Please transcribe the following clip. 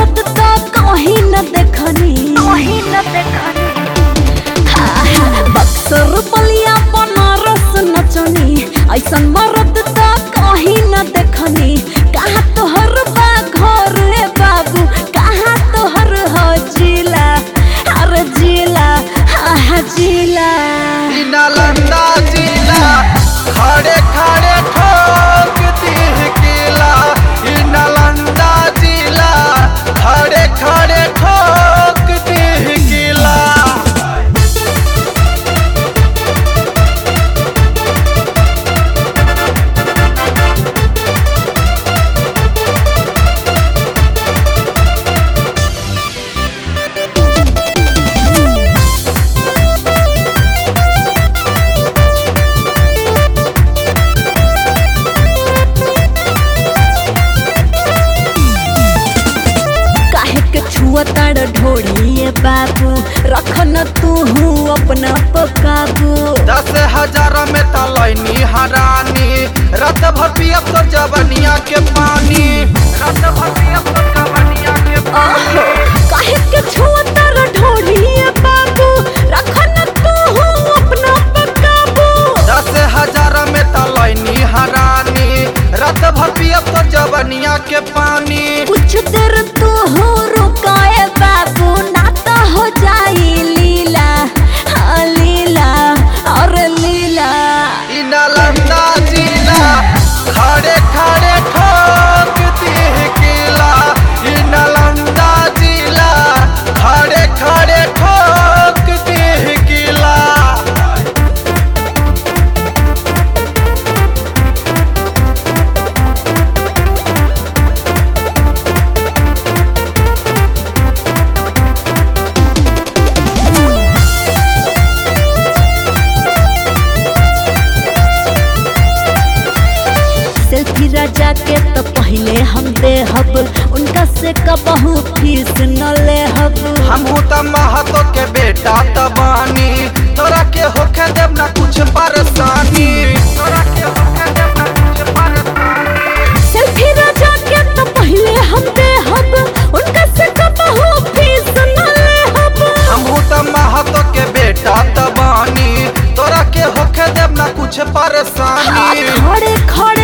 मरद तो कहीं न देखनी कहीं न देखनी बक्सर बलिया बनारस नचनी ऐसन मरद तो कहीं न देखनी कहाँ तोहर बा घर रे बाबू कहाँ तोहर हो जिला अरे जिला हाँ जिला ई नालंदा जिला खड़े खड़े ठोक दी किला ई नालंदा जिला खड़े खड़े ठोक दी किला काहे के छुआ ताड़ ढोड़िए बाबू रखन तू हूँ अपना पकाबू दस हजार में तलैनी हरानी रत भर पियब तो जवनिया के पानी रत भर पियब तो जवनिया के आहो काहे के छुआ ताड़ ढोड़िए बाबू रखन तू हूँ अपना पकाबू दस हजार में तलैनी हरानी रत भर पियब तो जवनिया के पानी कुछ देर तू हो रुकाए बाबू ना तो हो जाई लीला हाँ लीला और लीला ई नालंदा जिला खड़े खड़े ठोक दी किला ई नालंदा जिला खड़े खड़े ठोक दी किला सेल्फी राजा के तो पहले हम देहब उनका से कबहू फीस न लेहब हमहू त महतो के बेटा त बानी तोरा के होखे देव ना कुछ परेशानी तोरा के होखे देव ना कुछ परेशानी सेल्फी राजा के तो पहले हम देहब उनका से कबहू फीस न लेहब हमहू त महतो के बेटा त बानी तोरा के होखे देव ना कुछ परेशानी खड़े खड़े